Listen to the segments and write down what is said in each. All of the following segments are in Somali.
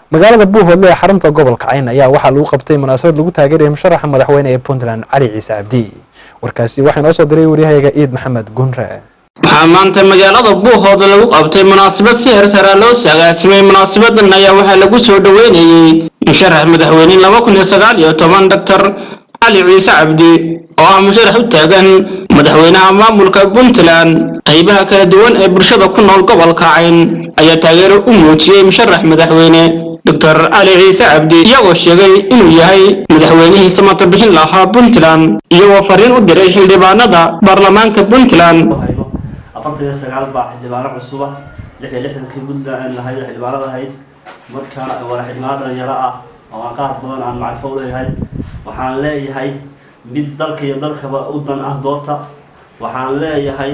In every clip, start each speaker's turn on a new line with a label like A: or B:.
A: magaalada buuhoodle ee xarunta gobolka cayn ayaa waxaa lagu qabtay munaasabad lagu taageeraya musharaxa madaxweyne ee puntland cali ciise cabdi warkaasi waxaa inoo soo diray waryahayaga ciid maxamed gunre
B: waxaa maanta magaalada buuhood lagu qabtay munaasabad si hersara loo sagaasimay munaasabadan ayaa waxaa lagu soo dhoweynayey musharax madaxweyne laba kun iyo sagaal iyo toban doctor cali ciise cabdi oo ah musharax u taagan madaxweynaha maamulka puntland qaybaha kala duwan ee bulshada ku nool gobolka cayn ayaa taageero u muujiyey musharax madaxweyne doctor cali ciise cabdi iyagoo sheegay inuu yahay madaxweynihii samata bixin lahaa puntland iyagoo fariin u diray xildhibaanada baarlamaanka puntland
C: afartan iyo sagaal baa xildhibaano cusuba lix iyo lixdankii puntland lahayd xildhibaanada ahayd marka waa xildhibaano dhalinyaro ah oo aan qaar badan aan macrifo u leeyahay waxaan leeyahay mid dalka iyo dalkaba u dan ah doorta waxaan leeyahay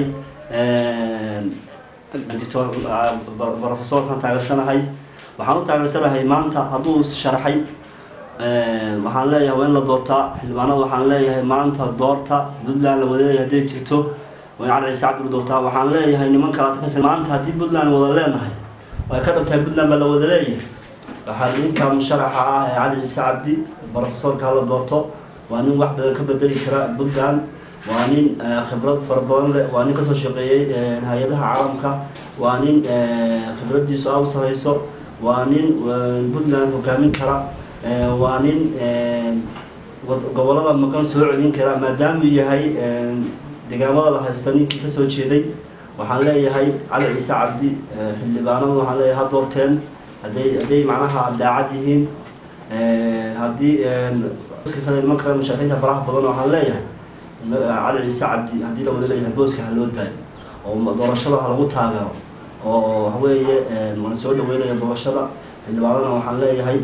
C: doctor profesorkan taageersanahay waxaan u taageersanahay maanta hadduu sharaxay waxaan leeyahay waa in la doortaa xildhibaanada waxaan leeyahay maanta doorta puntland la wadaeyahay hadday jirto waa in cali ciise cabdi la doortaa waxaan leeyahay nimanka aadkas maanta haddii puntland wada leenahay way ka dhabtahay puntland baa la wada leeyahay waxaa ninka musharaxa ah ee cali ciise cabdi profesorka hala doorto waa nin wax badan ka bedeli kara puntland waa nin khibrad fara badan leh waa nin kasoo shaqeeyey hay-adaha caalamka waa nin khibradiisu aad u sareyso waa nin puntland hogaamin kara waa nin gobolada maqan soo celin kara maadaamuu yahay deegaamada la haysta ninkii kasoo jeeday waxaan leeyahay cali ciise cabdi xildhibaanadu waxaan leeyahay ha doorteen hadday hadday macnaha daacad yihiin haddii nimanka musharaxiinta faraha badan waxaan leeyahay cali ciise cabdi haddii la wada leeyahay booska ha loo daayo oo doorashada ha lagu taageero oo waxweeye waan soo dhaweynaya doorashada xildhibaanadana waxaan leeyahay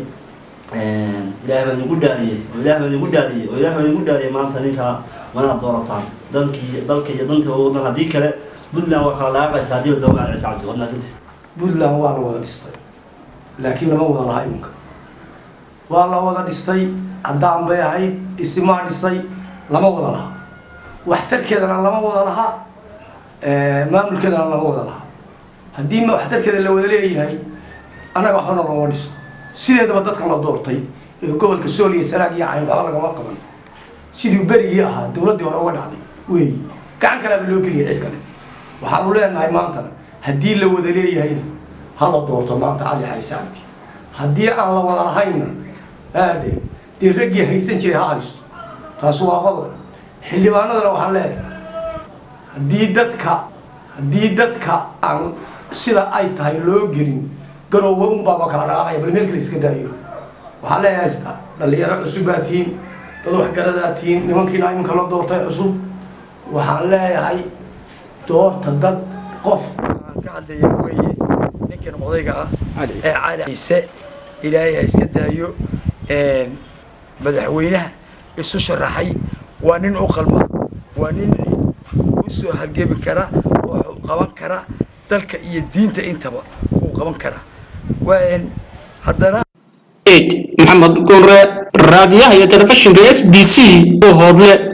C: ilaah baan igu dhaariyey oo ilaah baan igu dhaariyey oo ilaah baan igu dhaariyey maanta ninka wanaad doorataan dalkii dalka iyo danta wadan haddii kale puntland waa kala laaqaysa haddii la doono cali ciise cabdi waa mahadsanti
D: puntland waa la wada dhistay laakiin lama wada laha iminka waa la wada dhistay caddaan bay ahayd isimaa dhisay lama wada laha waxtarkeedana lama wada laha maamulkeedana lama wada laha haddii waxtarkeeda la wada leeyahay annaga waxbana looma dhiso sideedaba dadkan la doortay ee gobolka sool iyo sanaag iyo cayn waxba lagama qaban sidii berigii ahaa dowladdii hore uga dhacday weeyi gacan kalaaba loo geliya cid kale waxaanu leenahay maantana haddii la wada leeyahayna ha la doorto maanta cali ciise cabdi haddii aan la wada lahaynna aadhe dee raggii haysan jiray ha haysto taasi waa qodob xildhibaanadana waxaan leeyahay haddii dadka haddii dadka aan sida ay tahay loo gelin garoowe unbaaba kala dhaqaaqaya bal meel kale iska daayo waxaan leeyahay dhalinyaro cusub baa tihiin dad waxgaradaa tihiin nimankiina iminka la doortay cusub waxaan leeyahay doorta dad qof
E: ka hadlaya weeye ninkan odayga ah ee cali ciise ilaahay ha iska daayo madaxweynaha isu sharaxay waa nin u qalma waa nin u soo hargebi kara oo qaban kara dalka iyo diinta intaba uu qaban kara haddana
B: maxamed gunre raadiyaha iyo telefishinka s b c oo hoodle